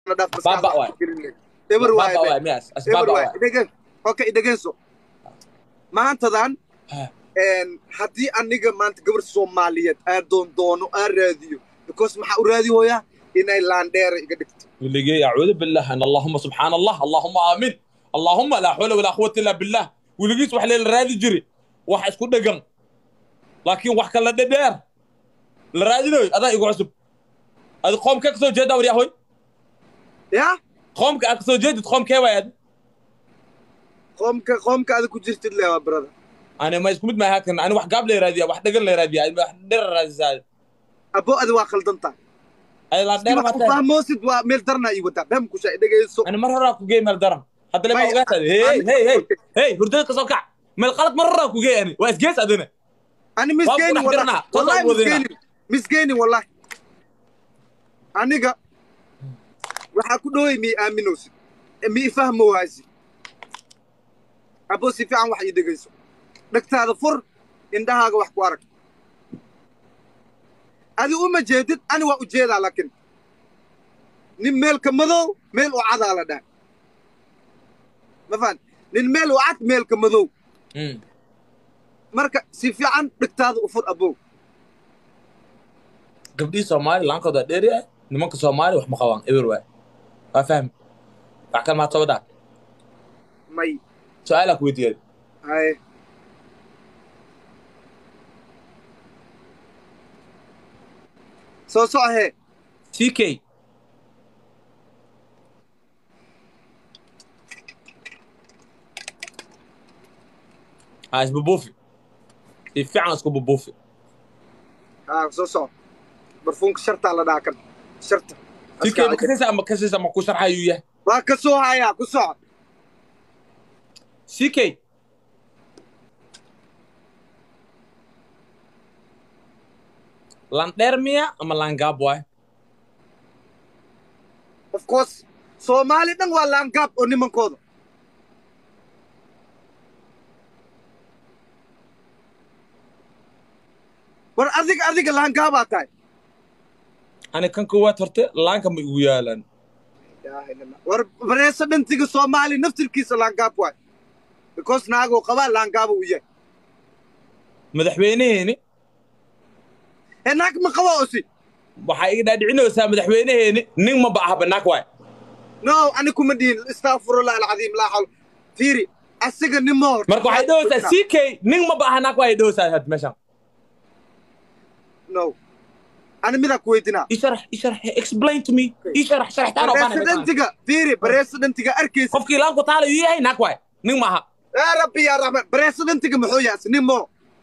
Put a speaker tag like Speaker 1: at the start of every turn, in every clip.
Speaker 1: na dhaaf
Speaker 2: Baaba waay.
Speaker 1: eber waay
Speaker 2: Baba
Speaker 1: be.
Speaker 2: waay miyaas as
Speaker 1: eber
Speaker 2: baba
Speaker 1: waay
Speaker 2: waay
Speaker 1: idhegen okay idhegenso maantadan
Speaker 2: Ha.
Speaker 1: een, haddii aniga maanta gabar soomaaliyeed aan doon doono aan raadiyo because maxaa u raadi hooyaa inay laandheera iga dhigto
Speaker 2: ولقي اعوذ بالله ان اللهم سبحان الله اللهم امين اللهم لا حول ولا قوه الا بالله ولقيت wax leen raadi jiri wax isku dhagan laakiin wax kala dhadheer la raadinayo adaa igu cusub ad qoomka ka soo jeedaa waryahoy
Speaker 1: yaa
Speaker 2: qoomka aad ka soo jeedid qoomkee waayad
Speaker 1: qoomka qoomka ada ku jirtid lewa brother
Speaker 2: ani ma isku mid maaha kan ani wax gaab la raadiya wax dhagan la raadiya wax dheer raadisaa
Speaker 1: abo adi waa khaldantaa
Speaker 2: ay la dheer
Speaker 1: wax
Speaker 2: ma tahay
Speaker 1: fahmoosid waa meel darnaa ii wadaa bam kusha dhegeyso
Speaker 2: ani mar horaa ku geey meel daran hadda lama
Speaker 1: May-
Speaker 2: ogaatad hey
Speaker 1: ani-
Speaker 2: hey hey hey hurdada ka soo kac meel qalad mar horaa ku geey ani waa isgees adina
Speaker 1: ani
Speaker 2: Waa
Speaker 1: misgeynin
Speaker 2: ku dhex dirnaa, toos
Speaker 1: wallahi
Speaker 2: aan wadinaa.
Speaker 1: misgeynin misgeynin wallahi aniga waxaa ku dhowey mii aaminowsid mii fahmo waasi abo si fiican wax ii dhegeyso dhegtaada fur indhahaaga wax ku arag adi uma jeedid ani waa ujeedaa laakiin nin meelka madow meel u cadaa la dhaha ma fahan nin meel u cad meelka madow marka si fiican dhegtaada u fur abow
Speaker 2: gabdhihii soomaali laankooda dheeri ah nimanka soomaali wax ma qabaan eber waay waa fahmi wax kale maad soo wadhaa
Speaker 1: may
Speaker 2: su-aalaa ku weydiiyay
Speaker 1: haye soo socohee
Speaker 2: ck ha isbubuufi si fiican isku bubuufi
Speaker 1: haa soo soco barfuunka shartaa la dhaha kan sharta
Speaker 2: ck ma kasaysa ama kasaysa ma ku sharxayuu yahay
Speaker 1: waa ka soo hayaa ku soco
Speaker 2: ck landheer miya ama langaab waay
Speaker 1: of course soomaali dhan waa laangaab oo nimankooda war adiga adiga laangaabaa tahay
Speaker 2: ani kan koowaad horte laanka ma igu yaalan
Speaker 1: ilaaha illa allah. war bareesa dhantiga soomaali naftirkiisa laangaab waay because naagoo qabaa laangaaba u yahay
Speaker 2: madaxweyneheeni
Speaker 1: ee naag ma qaba osi
Speaker 2: waxaa iga dhaadhicinaysaa madaxweyneheeni nin ma ba aha banaak waay
Speaker 1: no ani kuma dhihin astafurullah alcadiim laa xawla fiiri asiga nimo hor
Speaker 2: marka waxay dhahaysaa ck nin ma ba aha naak waay dhahaysaa had meeshan
Speaker 1: no ani midaa ku weydinaa
Speaker 2: isharax isharax explain to me isharax sharaxtaan oo baan
Speaker 1: bareesidentiga fiiri bareesidentiga arkaysa
Speaker 2: qofkii laanku taala uu yahay naak waay nin ma aha
Speaker 1: yaa rabbi yaa raxmaan bareesidentiga muxuu yahay nimo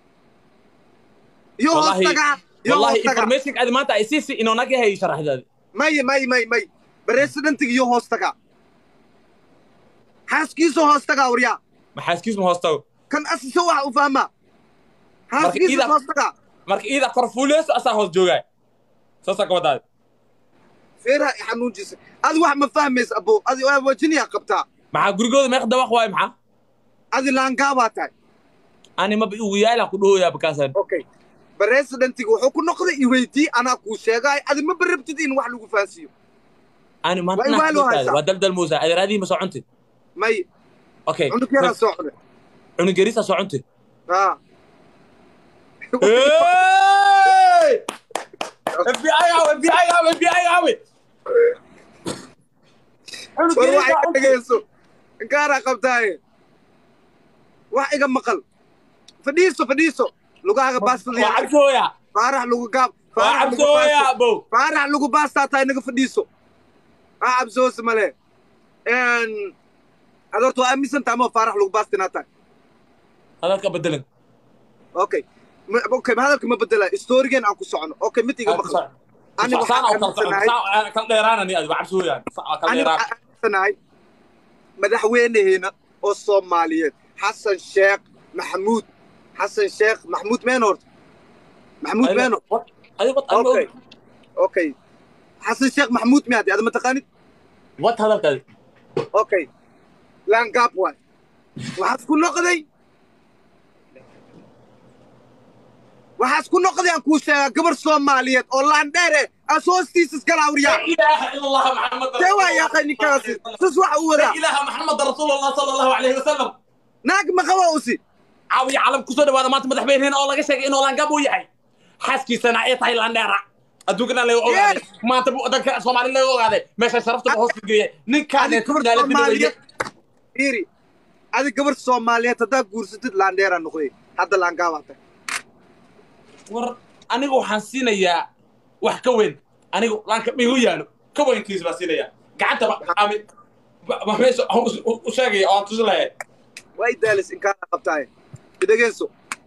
Speaker 1: yo hoos
Speaker 2: wallahi
Speaker 1: tagaa yo
Speaker 2: wallahi
Speaker 1: hoos tagaa
Speaker 2: information adi maanta ay siisi inuu naag yahay sharaxdaadi
Speaker 1: may may may may bareesidentiga yo hoos tagaa xaaskiisoo hoos tagaa waryaa
Speaker 2: maxaaskiis ma hoostago
Speaker 1: kan asisa waxa u fahmaa xaaskiisa
Speaker 2: ida-
Speaker 1: hoos tagaa
Speaker 2: marka iida kor fuuleyso asaa hoos joogaay saasaa ka wadaadi
Speaker 1: feeraha i xanuunjiisa adi wax ma fahmaysa abo adi waa wajiniyaa qabtaa
Speaker 2: maxaa gurigooda meeq dabaq waay maxaa
Speaker 1: adi laangaabaa tahay
Speaker 2: ani maba igu yaalaan ku dhahoyaa bakaasan
Speaker 1: okay baresidentiga wuxuu ku noqday iweydii anaa kuu sheegaay adi ma barabtid in wax lagu fahansiiyo
Speaker 2: ani
Speaker 1: Waa in waa loo
Speaker 2: maanta
Speaker 1: haysaa.
Speaker 2: waa daldal muusa adeeraadihii ma soo cuntid
Speaker 1: may
Speaker 2: okay
Speaker 1: cunug yaraa soo cunay
Speaker 2: cunug yariisa soo cuntid
Speaker 1: haa
Speaker 2: Hey! FBI awe, FBI awe, FBI awe. Cunug
Speaker 1: war
Speaker 2: yariisa
Speaker 1: wax iga
Speaker 2: cuntid.
Speaker 1: dhegayso inkaaraa qabtaaye wax iga maqal fadhiiso fadhiiso lugahaaga
Speaker 2: Waa
Speaker 1: baastadiya
Speaker 2: cabsooya.
Speaker 1: faarax lagu gaab
Speaker 2: Waa
Speaker 1: faarax lagu
Speaker 2: cabsooya,
Speaker 1: baasto
Speaker 2: bow.
Speaker 1: faarax lagu baastaa tahay naga fadhiiso ha cabsoose male ad horta waa aaminsan tahay ama faarax lagu baastinaa tahay
Speaker 2: Hadalka bedelan.
Speaker 1: okay Ma- okay ma hadalka ma bedela storygeen aan ku socono okay mid iga maqal Ani waxaan
Speaker 2: Saan oo kala
Speaker 1: aaminsanahay-
Speaker 2: socon, saan kala dheeraanani adiga, waa cabsooya. Saan kala
Speaker 1: ani
Speaker 2: dheeraan.
Speaker 1: waxaan aaminsanahay madaxweyneheena oo soomaaliyeed xasan sheekh maxamuud xasan sheekh maxamuud meeno horta maxamuud
Speaker 2: Adiga-
Speaker 1: meeno
Speaker 2: what? Adiga what? Adiga
Speaker 1: okay okay xasan sheekh maxamuud miyaad ada ma taqaanid
Speaker 2: what hadalkaadi?
Speaker 1: okay laangaab waay waxaad ku noqday waxaas ku noqdayaan kuu sheegaa gabar soomaaliyeed oo laandheere as hoostiisa iskala awriyaa
Speaker 2: لا اله الا الله محمد
Speaker 1: see waa yaaqay ninkaasi sis waxa u wadaa
Speaker 2: لا اله محمد رسول الله صلى الله عليه وسلم
Speaker 1: naag ma qaba usi
Speaker 2: caawiya calam kusoo dhawaada maanta madaxweynaheena oo laga sheegay inuu laangaab uu yahay xaaskiisana ay tahay laandheera adduunkana laga ogaaday
Speaker 1: Yes.
Speaker 2: maanta bu wadanka soomaali laga ogaaday meesha sharafta hoos geeyay ninkaan
Speaker 1: adi gabar soomaaliyeed fiiri adi gabar soomaaliyeed haddaa guursatid laandheera noqday hadda laangaabaa tahay
Speaker 2: war aniga waxaan siinayaa wax ka weyn anigu laanka migu yaalo ka weynkiis baan siinayaa gacantaba ami ma meesha aan u- u- u sheegaya oo aan tusi lahayn
Speaker 1: waa idaalis inkaana qabtaaye idhegeenso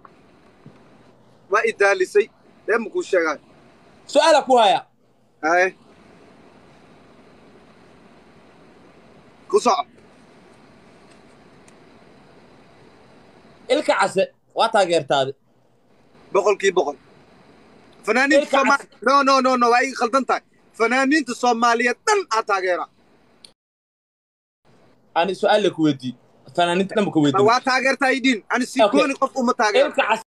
Speaker 1: waa idaalisay dee makuu sheegaay
Speaker 2: su-aala ku haya
Speaker 1: aye ku soco
Speaker 2: ilka case waa taageertaade
Speaker 1: boqolkii boqol fanaaniinta
Speaker 2: Ilka
Speaker 1: sooma
Speaker 2: cas-
Speaker 1: no no no no waa ii khaldan tahay fanaaniinta soomaaliyeed dhan aa taageera
Speaker 2: ani su-aal ku weydii fanaaniinta dhanba ka weydii
Speaker 1: waa taageertaa idin ani sii
Speaker 2: Okay.
Speaker 1: gooni qof uma taageero
Speaker 2: ilka case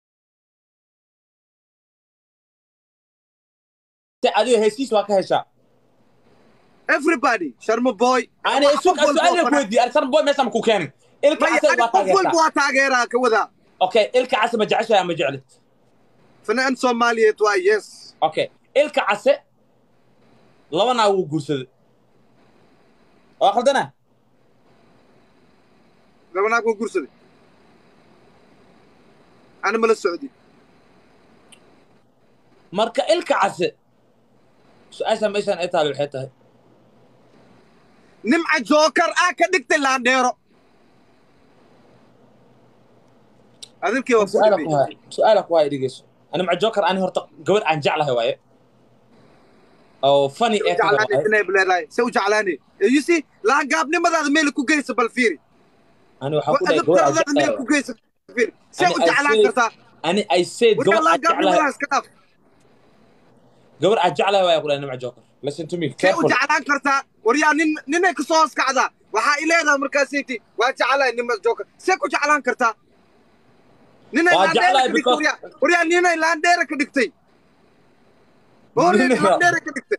Speaker 2: adiga heesiis waa ka heshaa
Speaker 1: everybody sharma boy
Speaker 2: ani
Speaker 1: Wax qof walba oo
Speaker 2: su-aal ku
Speaker 1: fanaan-
Speaker 2: weydii ani sarboy meesha ma ku keenin ilka
Speaker 1: maya
Speaker 2: case
Speaker 1: ani
Speaker 2: waa
Speaker 1: qof walba
Speaker 2: taageertaa
Speaker 1: waa taageeraa ka wadaa
Speaker 2: okay ilka case ma jeceshahay ama jeclid
Speaker 1: fanaan soomaaliyeed waa yes
Speaker 2: okay ilka case laba naag wuu guursaday waa khaldana
Speaker 1: laba naag waa gursaday ani mala socdi
Speaker 2: marka ilka case su-aasha meeshaan ay tahay waxay tahay
Speaker 1: nimca jookar aa ka dhigtay laandheero adilkii waa ku
Speaker 2: su-aala ku
Speaker 1: dhibay
Speaker 2: haya su-aala ku haya dhegeyso ani maca joker ani horta gabadh aan jeclahay waaye oo funny ee tahay
Speaker 1: jeclaanay
Speaker 2: waaye
Speaker 1: inay bileedahay se u jeclaanay you see laangaabnimadaada meel ku geysa bal fiiri
Speaker 2: ani waxaa ku dhahay gabadh aan
Speaker 1: adabtaradaada meel
Speaker 2: jeclahay
Speaker 1: ku geysa fiiri se
Speaker 2: Ani
Speaker 1: u
Speaker 2: I
Speaker 1: jeclaan
Speaker 2: say-
Speaker 1: kartaa
Speaker 2: ani I said
Speaker 1: warkaa
Speaker 2: gabadh aan jeclahay
Speaker 1: laangaabnimadaas ka dhaaf
Speaker 2: gabadh aan jeclahay waaye ku dhahay nimca joker listen to me
Speaker 1: see u
Speaker 2: careful
Speaker 1: jeclaan kartaa waryaa nin ninay kasoo hoos kacdaa waxaa i leedahay markaasayti waa jeclahay nima jookar see ku jeclaan kartaa ninay
Speaker 2: Waa
Speaker 1: laandheera
Speaker 2: jeclahay
Speaker 1: ka dhigtay
Speaker 2: because-
Speaker 1: waryaa waryaa ninay laandheera ka dhigtay hooreedi
Speaker 2: Ninay-
Speaker 1: laandheera ka dhigtay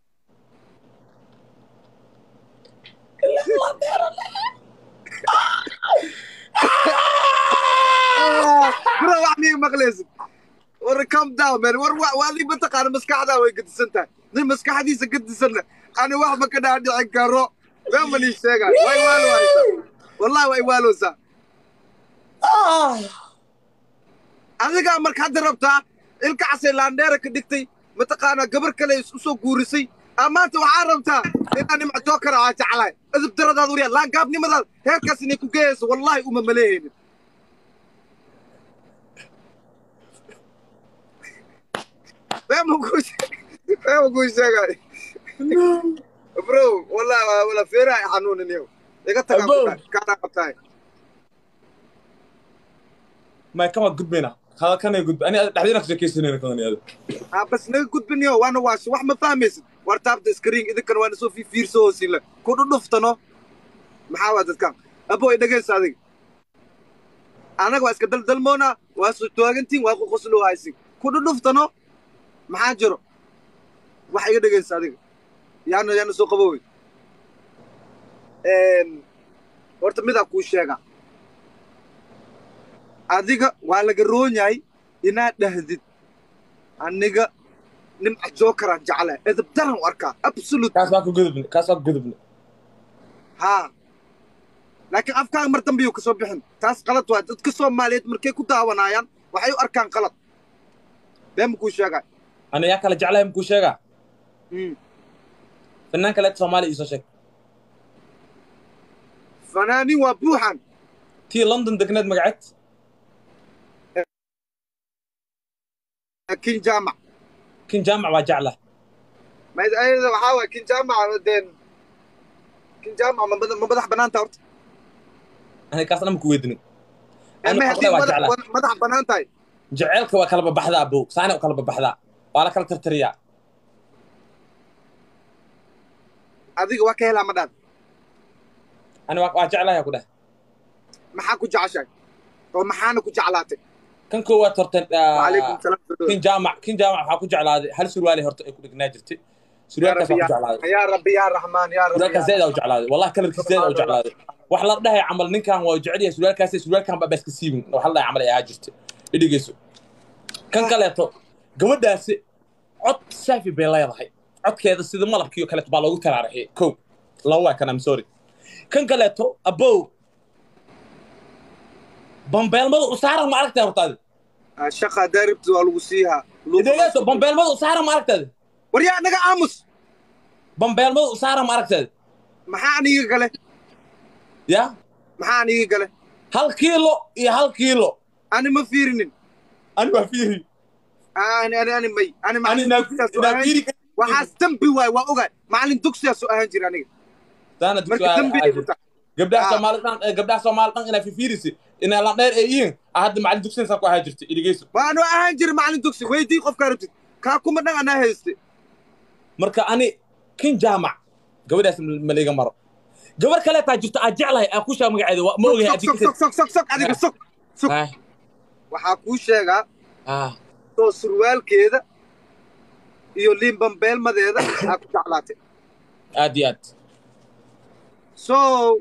Speaker 1: bro wax miiga maqlaysid war calm down man war wa- waa lii mataqaana maskaxdaa way gedisan tahay nin maskaxdiisa gedisanna ani wax ma ka dhaadhicin karo been ma nii sheegaay way waalowaysaa wallahi way waalowsaa adigaa marka hadda rabtaa ilka casay laandheera ka dhigtay mataqaanaa gabar kale is usoo guurisay aa maanta waxaa rabtaa inaa nimca jookara aa jeclahay edib daradaad waryaa laangaabnimadaad heerkaas inay ku geeyayso wallahi uma maleehaynin been ma kuu sheeg- been ma kuu sheegay bro wallahi waa wala feeraha xanuuniniyo iga tagaa
Speaker 2: Abo.
Speaker 1: kaanaa qabtahay
Speaker 2: may kama gudbayna kada kanay gudba ani dhexdiina ka sheekaysanayna kadan iyada
Speaker 1: aa bas naga gudbiniyo waana waash wax ma fahmaysid war taabta iskariin idinkana waana soo fiirso hoosila ku dhudhuftano maxaa waa dadkan abo i dhegaysa adiga anaga waa iska daldalmoona waa soo taagantiin waa qoqosloo haysin ku dhudhuftano maxaa jiro wax iga dhegaysa adiga yaana yaana soo qabowey horta midaa kuu sheega adiga waa laga roon yahay inaad dhahdid aniga nimca jookaraan jeclaa edab daran u arkaa absolute
Speaker 2: kaas waa ka gudubne kaas waa ka gudubne
Speaker 1: haa laakiin afkaaga mar dambe yuu kasoo bixin taas qalad waa dadka soomaaliyeed markay ku daawanaayaan waxay u arkaan qalad been ma kuu sheegaa
Speaker 2: ani yaa kala jeclahay makuu sheegaa
Speaker 1: Mm.
Speaker 2: fanaan kaleeta soomaaliya iisoo sheeg
Speaker 1: fanaaniin waa buuxan
Speaker 2: tii london degneed magaceed
Speaker 1: kin jaamac
Speaker 2: kin jaamac waa jeclah
Speaker 1: mayd ayada waxaa waay kin jaamac deen kin jaamac ma mada- ma madax banaanta horta
Speaker 2: ani kaasna maku weydinin ani
Speaker 1: ma
Speaker 2: waxaan
Speaker 1: haddii
Speaker 2: ku dhahay waa
Speaker 1: madax
Speaker 2: jeclah
Speaker 1: madax banaan tahay
Speaker 2: jaceylka waa kala babaxdaa bow saana u kala babaxdaa waa la kala tartariyaa
Speaker 1: adiga waa ka helaa ma dhaad
Speaker 2: ani waa waa jeclahay ku dheh
Speaker 1: maxaa ku jeceshahay oo maxaana ku jeclaatay
Speaker 2: kan koowaad horta
Speaker 1: وعليكم السلام
Speaker 2: kin jaamac kin jaamac waxaa ku jeclaaday hal surwaali horta ay ku dhegnaa jirtay surwaalkaas waa ku jeclaaday
Speaker 1: يا ربي يا رحمن يا ربي
Speaker 2: surwaalkaas zaid aa u jeclaaday wallahi kalarkiis zaid aa u jeclaaday wax la dhahay camal ninkan waa jecel yahay surwaalkaas surwaalkan baa baaska siibin wax la dhahay camal ay ahaa jirtay idhigeyso kan kaleeto gabadhaasi cod saafi bay leedahay codkeeda sida malabkiiyo kaleeto baa loogu taraarixiyay kow laba waa kan am sorry kan kaleeto abow bambeelmada u saaran ma aragtay hortaadi
Speaker 1: الشقة داربت والوسيها
Speaker 2: idhegeyso bambeelmada u saaran ma aragtay
Speaker 1: وريا نجا امس
Speaker 2: bambeelmada u saaran ma aragtay
Speaker 1: maxaa aniga gale
Speaker 2: ya
Speaker 1: maxaa aniga gale
Speaker 2: hal kiilo iyo hal kiilo
Speaker 1: ani ma fiirinin
Speaker 2: ani waa fiiri
Speaker 1: ani ani ani may ani
Speaker 2: ani
Speaker 1: macallin
Speaker 2: inaa
Speaker 1: dugsiyaas u
Speaker 2: inaa
Speaker 1: ahaan
Speaker 2: fiiri
Speaker 1: waxaas dambi waay waa ogaay macallin dugsiyaas u ahaan jira aniga
Speaker 2: daana
Speaker 1: marka dambi ay ku tahay
Speaker 2: gabdhaha
Speaker 1: Ah.
Speaker 2: soomaali dhan eh, gabdhaha soomaali dhan inaa fifiirisi inaa la dheer ay yihiin ah hadda macallin dugsiyan saa ku ahaa jirta idhegeyso
Speaker 1: waanu ahaan jira macallin dugsi weydii qofkaa rabtid kaa kuma dhan anaa hayste
Speaker 2: marka ani kin jaamac gabadhaas ma liiga maro gabar kaleetaa jirto aa jeclahay aa ku sheega magaceeda waa- ma ogahay
Speaker 1: sok sok sok sok sok adiga sok sok
Speaker 2: Ah,
Speaker 1: waxaa kuu sheegaa
Speaker 2: ah,
Speaker 1: soo surwaalkeeda iyo liinbambeelmadeeda aa ku jeclaatay
Speaker 2: aad iyo aad
Speaker 1: so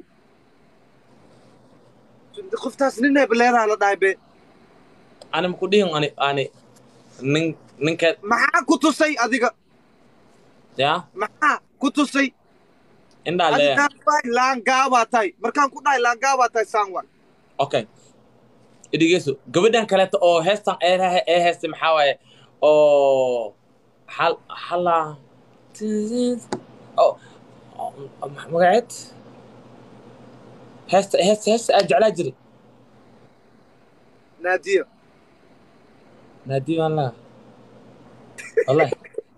Speaker 1: qoftaas ninay baleedaha la dhahay be
Speaker 2: ani maku dhihin ani ani nin ninka
Speaker 1: maxaa ku tusay adiga
Speaker 2: ya
Speaker 1: maxaa ku tusay
Speaker 2: indhaa leeya
Speaker 1: adigaan dhahay laangaabaa tahay markaan ku dhahay laangaabaa tahay saanwan
Speaker 2: okay idhegeyso gabadhan kaleeto oo heestan ee ee heestay maxaa waaye oo hal hala oh oh, magaceed heesta heesta heesta aa jeclaa jiray
Speaker 1: naadiya
Speaker 2: naadi baan laha wallahi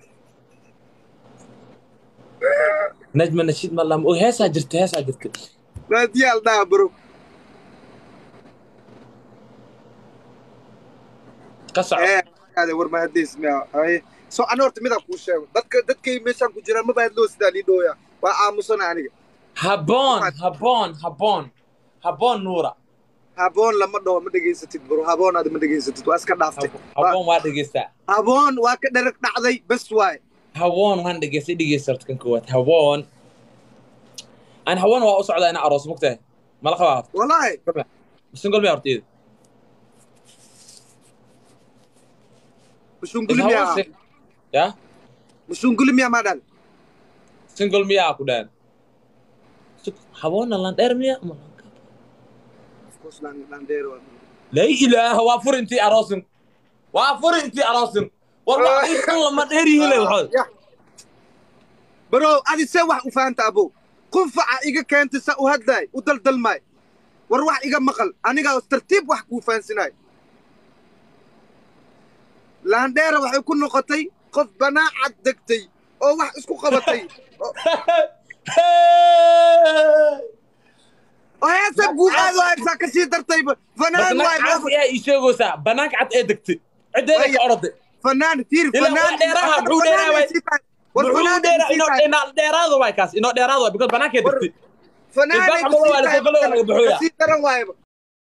Speaker 2: najma nashiid ma laha heesaa jirta heesaa jirta
Speaker 1: naadiya al dhaha bro
Speaker 2: ka soco
Speaker 1: ee ade war mahadiis miya haye so ana horta midaan kuu sheego dadka dadkay meeshaan ku jiraan maba hadloo sidaa lii dhooya waa aamusana aniga
Speaker 2: haboon haboon haboon haboon nuura
Speaker 1: haboon lama dhaho ma dhegaysatid bro haboon aad ma dhegaysatid waa iska dhaaftay
Speaker 2: haboon waa dhegeystaa
Speaker 1: haboon waa ka dherag dhacday bes waaye
Speaker 2: hawoon waan dhegeystay dhegeysta horta kan koowaad hawoon aan hawoon waa u socdaa ina aroos mugtahay mala qabaa horta
Speaker 1: wallaahi
Speaker 2: singol miya horta iyada
Speaker 1: mushunguli miyaa
Speaker 2: ya
Speaker 1: mushunguli miyaa maa dhan
Speaker 2: single miyaa ku dhahan hawoonna landheer miya ama la ilaaha waa fur intii aroosin waa fur intii aroosin war wax intan lama dheer yihile waxood
Speaker 1: bro adi see wax u fahanta abo qunfaca iga keentay sa u hadlaay u daldalmaay war wax iga maqal anigaa tartiib wax kuu fahansinaay laandheera waxay ku noqotay qof banaacad degtay oo wax isku qabatay oo heesa guuqaad oo heesaa ka sii dartayba fanaan waay
Speaker 2: caasi aa ii sheegaysaa banaanka cad ee degtay ciddeeda ka oroday
Speaker 1: fanaan fiir
Speaker 2: Ilaa
Speaker 1: fanaan
Speaker 2: wax dheeraha, muxuu dheeraa waay?
Speaker 1: war
Speaker 2: muxuu
Speaker 1: fanaan
Speaker 2: dheera inoo inaa dheeraado waay kaas inoo dheeraado waay because banaanka degtay
Speaker 1: fanaan
Speaker 2: Ilbaha ma waa la soo galay, waa laga buxuyaa.
Speaker 1: kasii daran waayba